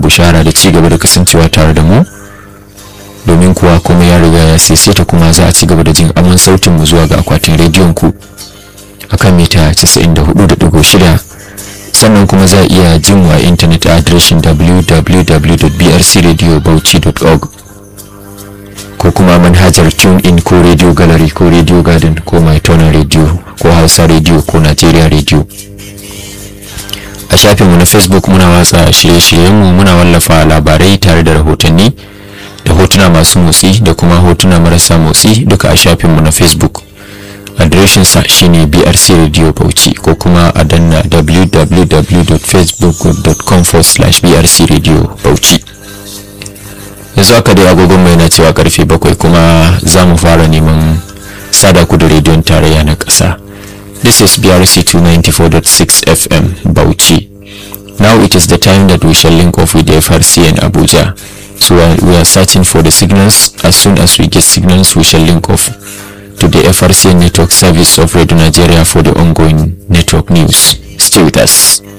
bushara da ci gaba da kasancewa tare da mu domin kuwa kuma ya riga ya ta kuma za a ci gaba da jin aman sautin mu zuwa ga akwatin rediyon ku akan mita 94.6 sannan kuma za a iya jin wa intanet a adireshin www.brcradiobauchi.org ko kuma manhajar tune in ko radio gallery ko radio garden ko mytona radio ko hausa radio ko nigeria radio a shafinmu na facebook muna watsa shirye-shiryenmu muna wallafa labarai tare da rahotanni da hotuna masu motsi da kuma hotuna marasa motsi duka a shafinmu na facebook adireshinsa shine brc radio bauchi ko kuma a danna www.facebook.com brc radio bauchi yanzu aka dai agogon mai na cewa karfe bakwai kuma za mu fara neman sada ku da rediyon tarayya na ƙasa this is brc 294.6 fm bauchi now it is the time that we shall link off with the frc in abuja so we are searching for the signals as soon as we get signals we shall link off to the frc network service of radio nigeria for the ongoing network news stay with us